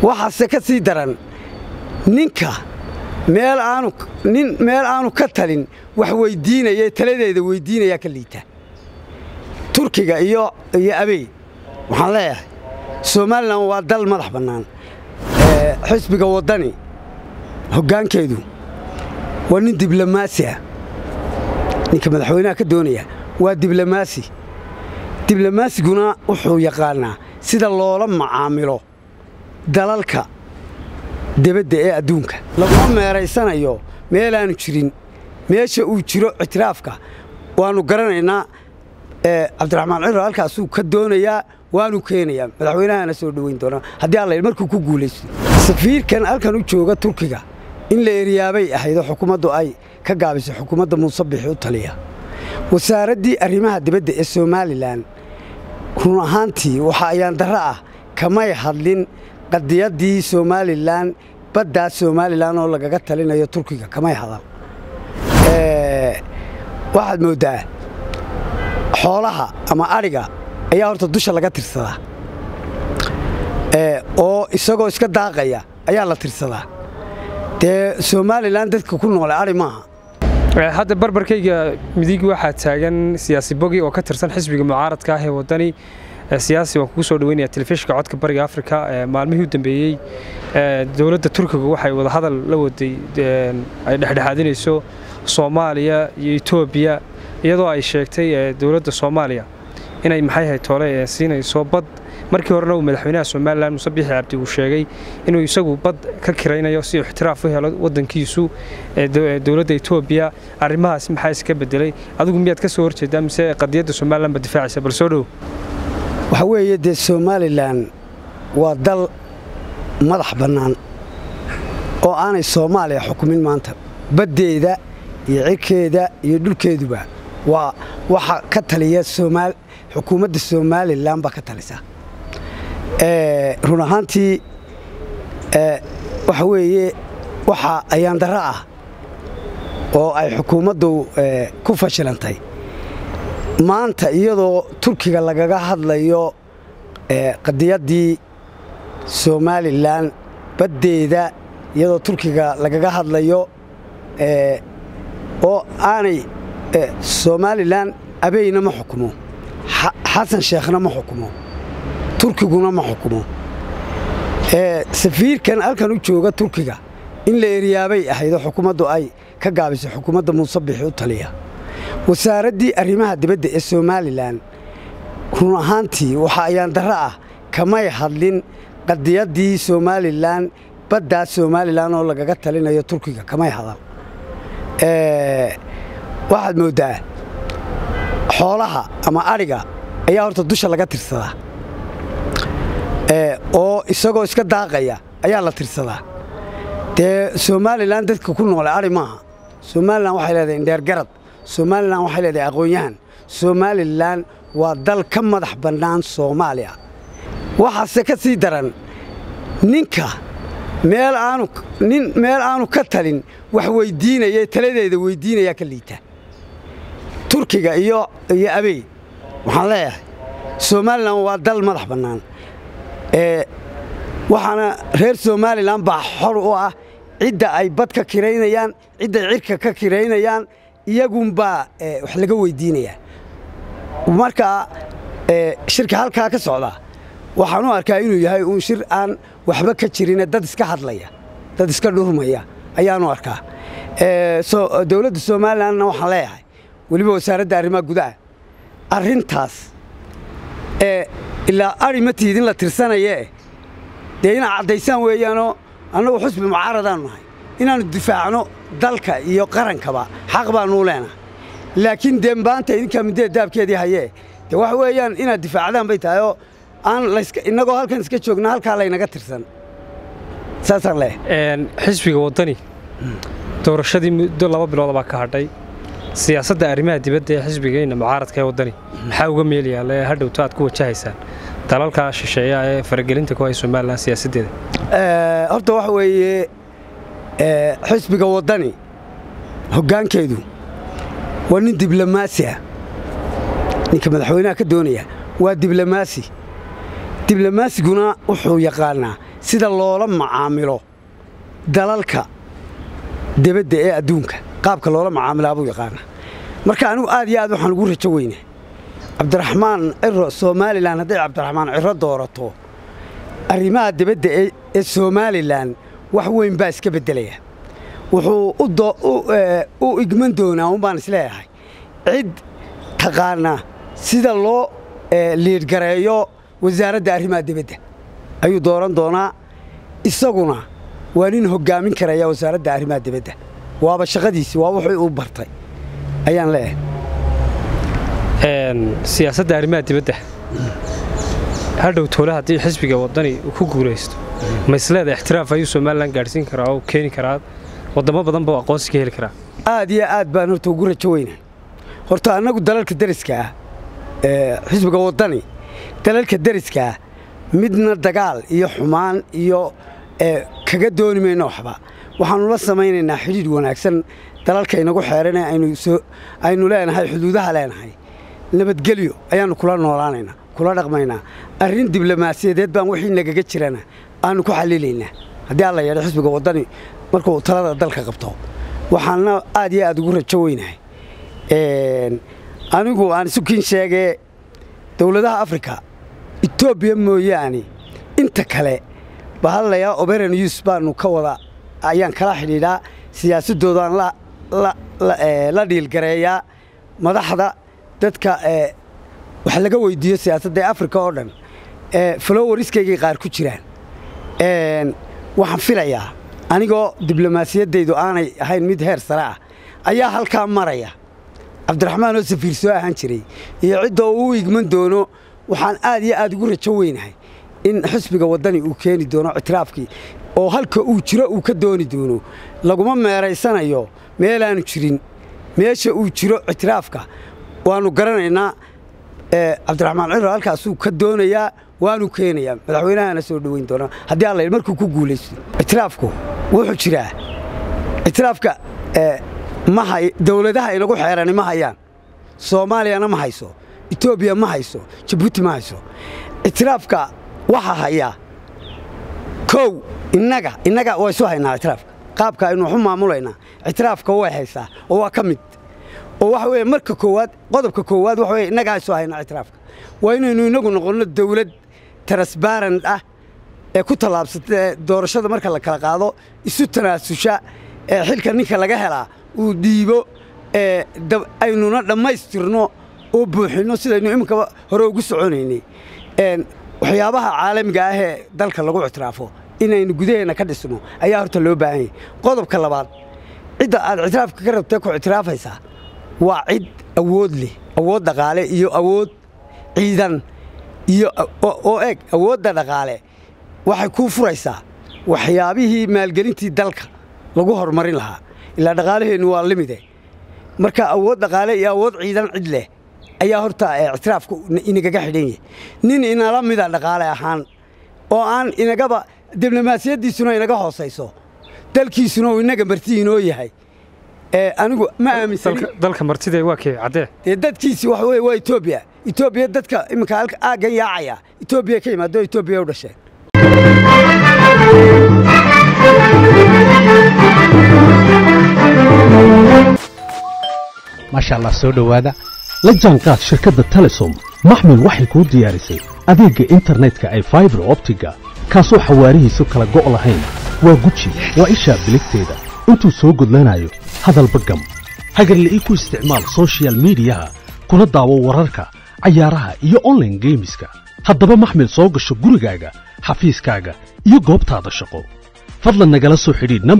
waxaase ka sii daran ninka meel aanu nin meel aanu ka talin wax weyddiinaya taladeeda weyddiinayaa ka liita turkiga iyo iyo abey waxaan leeyahay somalilan waa dal madax bannaan xisbiga waddani hoggaankeedu waa nin diblomaasi ah ninka madaxweynaha ka doonaya waa diblomaasi diblomasiguna wuxuu yaqaannaa sida loola macaamilo dalalka debadda ee adduunka laguma meeraysanayo meelaannu jirin meesha uu jiro ictiraafka waannu garanaynaa cabdiraxmaan ciro halkaasuu ka doonayaa waanu keenayaa madaxweynahana soo dhoweyn doonaa haddii alla markuu ku guulaysto safiirkan halkan u jooga turkiga in la eryaabay ahaydoo xukuumaddu ay ka gaabisay xukuumadda muuse bixi u taliya wasaaraddii arrimaha dibadda ee somalilan run ahaantii waxa ayaan darro ah kamay hadlin qadiyaddii somalilan baddaa somalilan oo lagaga talinayo turkiga kamay hadal waxaad mooddaa xoolaha ama adhiga ayaa horta dusha laga tirsadaa oo isagoo iska daaqaya ayaa la tirsadaa dee somalilan dadka ku noole adhi maaha hadda barbarkayga midig waxaa taagan siyaasi bogi oo ka tirsan xisbiga mucaaradka ah ee waddani siyaasi waan kugu soo dhaweynaya telefishinka codka bariga afrika maalmihii u dambeeyey dowladda turkiga waxay wadahadal la waday ay dhexdhexaadinayso soomaaliya iyo etoobiya iyadoo ay sheegtay dowladda soomaaliya inay maxay ahayd toole siinayso bad markii horena uu madaxweynaha somalilan muuse biixi cabdi uu sheegay inuu isagu bad ka kiraynayo si uu ixtiraaf u helo waddankiisu dowladda etoobiya arrimahaas maxaa iska bedelay adigu miyaad ka soo horjeedaa mise qadiyadda somalilan ba difaacaysa bal soo dhow waxaa weeye dee somalilan waa dal madax bannaan oo aanay soomaaliya xukumin maanta baddeeda iyo cirkeeda iyo dhulkeeduba waa waxa ka taliya xukuumadda somalilan baa ka talisa run ahaantii waxa weeye waxa ayaan darro ah oo ay xukuumaddu ku fashilantay maanta iyadoo turkiga lagaga hadlayo qadiyaddii somalilan baddeeda iyadoo turkiga lagaga hadlayo oo aanay somalilan abeyna ma xukumo xasan sheekhna ma xukumo turkiguna ma xukumo safiirkan halkan u jooga turkiga in la eryaabay ahaydoo xukuumaddu ay ka gaabisay xukuumadda muuse bixi u taliya wasaaraddii arrimaha dibadda ee somalilan run ahaantii waxa ayaan darro ah kamay hadlin qadiyaddii somalilan baddaa somalilan oo lagaga talinayo turkiga kamay hadal waxaad mooddaa xoolaha ama adhiga ayaa horta dusha laga tirsadaa oo isagoo iska daaqaya ayaa la tirsadaa dee somalilan dadka ku noole adhi maaha somalilan waxay leedahay indheergarad somalilan waxay leedahay aqoon-yahan somalilan waa dal ka madax bannaan soomaaliya waxaase ka sii daran ninka meel aanu nin meel aanu ka talin wax weyddiinaya taladeeda weyddiinayaa ka liita turkiga iyo iyo abey waxaan leeyahay somalilan waa dal madax bannaan waxaana reer somalilan baa xor u ah cidda ay bad ka kiraynayaan cidday cirka ka kiraynayaan iyagunbaa wax laga weyddiinayaa markaa shirka halkaa ka socda waxaan u arkaa inuu yahay uun shir aan waxba ka jirine dad iska hadlaya dad iska dhurmaya ayaanu arkaa dowladda somalilanna waxaan leeyahay weliba wasaaradda arrimaha gudaha arrintaas ilaa ari ma tiidin la tirsanayee dee inaad caddaysaan weeyaanoo annagu xusbi mucaaradaannu nahay inaannu difaacno dalka iyo qarankaba xaq baannuu leenahay laakiin dee maanta idinkaa middada daabkeedii hayee dee waxa weeyaan inaad difaacdaan bay tahay oo aan innagoo halkan iska joogna halkaa laynaga tirsan saasaan leeyahay xisbiga waddani doorashadii muddo laba bilood baa ka hadhay siyaasadda arrimaha dibadda ee xisbigeenna mucaaradka ee waddani maxaa uga meelayaa le hadhowto aad ku wajahaysaan dalalka shisheeya ee faragelinta ku hay somalilan siyaasaddeeda horta waxa weeye xisbiga waddani hoggaankeedu waa nin diblomaasi ah ninka madaxweynaha ka doonaya waa diblomaasi diblomasiguna wuxuu yaqaannaa sida loola macaamilo dalalka debadda ee adduunka qaabka loola macaamilaa buu yaqaana marka anigu aad iyo aad waxaan ugu rajo weyna cabdiraxmaan ciro somalilan hadday cabdiraxmaan ciro doorato arrimaha debadda ee somalilan wax weyn baa iska beddelaya wuxuu u igman doonaa un baan isleeyahay cid taqaana sida loo liidhgareeyo wasaaradda arrimaha debadda ayuu dooran doonaa isaguna waa nin hoggaamin karaya wasaaradda arrimaha debadda waaba shaqadiisi waa wuxuu u bartay ayaan leeyahay siyaasadda arrimaha dibadda hadhow toole haddii xisbiga waddani uu ku guulaysto ma isleeda ixtiraaf ayuu somalilan gaadhsiin karaa oo keeni karaa waddamo badan buu aqoonsi ka heli karaa aad iyo aad baan horta ugu rajo weyna horta annagu dalalka deriska ah xisbiga waddani dalalka deriska ah midna dagaal iyo xumaan iyo kaga dooni mayno waxba waxaannu la samaynaynaa xidhiidh wanaagsan dalalka inagu xeerane aynu leenahay xuduudaha leenahay nabadgelyo ayaannu kula noolaanaynaa kula dhaqmaynaa arrin diblomaasiyadeed baan wixii nagaga jirana aannu ku xallilaynaa haddii alla yeedho xisbiga waddani markuu talada dalka qabto waxaanna aad iyo aad ugu rajo weynahay anigu aan isukiin sheegee dowladaha afrika etoobiya mooyaane inta kale bahadlayaa oberan yus baannu ka wada ayaan kala xidhiidhaa siyaasaddoodaan la dhiilgareeyaa madaxda dadka wax laga weyddiiyo siyaasadda ee afrika oo dhan falowariskaygay qaar ku jiraan waxaan filayaa anigoo diblomaasiyaddaydu aanay ahayn mid heer sare ah ayaa halkaa maraya cabdiraxmaan oo safiir soo ahaan jiray iyo cidda uu u igman doono waxaan aad iyo aad ugu rajo weynahay in xisbiga waddani uu keeni doono ictiraafkii oo halka uu jiro uu ka dooni doono laguma meeraysanayo meelaannu jirin meesha uu jiro ictiraafka waannu garanaynaa cabdiraxmaan ciro halkaasuu ka doonayaa waanu keenayaa madaxweynahana soo dhoweyn doonaa haddii alla markuu ku guulaysto ictiraafku wuxuu jiraa ictiraafka dowladaha inagu xeerani ma hayaan soomaaliyana ma hayso etoobiya ma hayso jabuuti ma hayso ictiraafka waxaa hayaa kow innaga innaga waa isu haynaa ictiraafka qaabka aynu waxu maamulaynaa ictiraafka way haysaa oo waa ka mid oo waxa weeye marka koowaad qodobka koowaad waxa weye innagaa isu haynaa ictiraafka waa inaynu innagu noqonno dawlad transbarant ah ee ku tallaabsata doorashada marka la kala qaado isu tanaasusha ee xilka ninka laga helaa uu dhiibo aynuna dhammaystirno oo buuxinno sidaynu iminkaba hore ugu soconaynay waxyaabaha caalamiga ah ee dalka lagu ictiraafo inaynu gudaheenna ka dhisno ayaa horta loo baahan yahay qodobka labaad cidda aad ictiraafka ka rabtee ku ictiraafaysaa waa cid awood leh awood dhaqaale iyo awood ciidan iyo oo eg awoodda dhaqaale waxay kuu furaysaa waxyaabihii maalgelintii dalka lagu horumarin lahaa ilaa dhaqaalaheennu waa limide marka awood dhaqaale iyo awood ciidan cid leh ayaa horta ictiraafku inagaga xidhan yahay nin inala mida dhaqaale ahaan oo aan inagaba diblomaasiyaddiisuna inaga hoosayso dalkiisuna uu inaga marti inoo yahay anigu ma aaminsan dalka martida waa kee caddee dee dadkiisi waxa weye waa etoobiya etoobiya dadka iminka halka aaggan yaacaya etoobiya ka yimaado etoobiya u dhasheen maasha allah soo dhowaada la jaanqaad shirkadda telesom maxmil waxay kuu diyaarisay adeegga internetka ay faibar optiga kaasoo xawaarihiisu kala go' lahayn waa guji waa ishaa biligteeda intuu soo gudlanayo hadalba gam hagarle ii ku isticmaal sochial midiyaha kuna daawo wararka cayaaraha iyo onlaine geemiska haddaba maxmil soo gasho gurigaaga xafiiskaaga iyo goobtaada shaqo fadlan nagala soo xidhiidh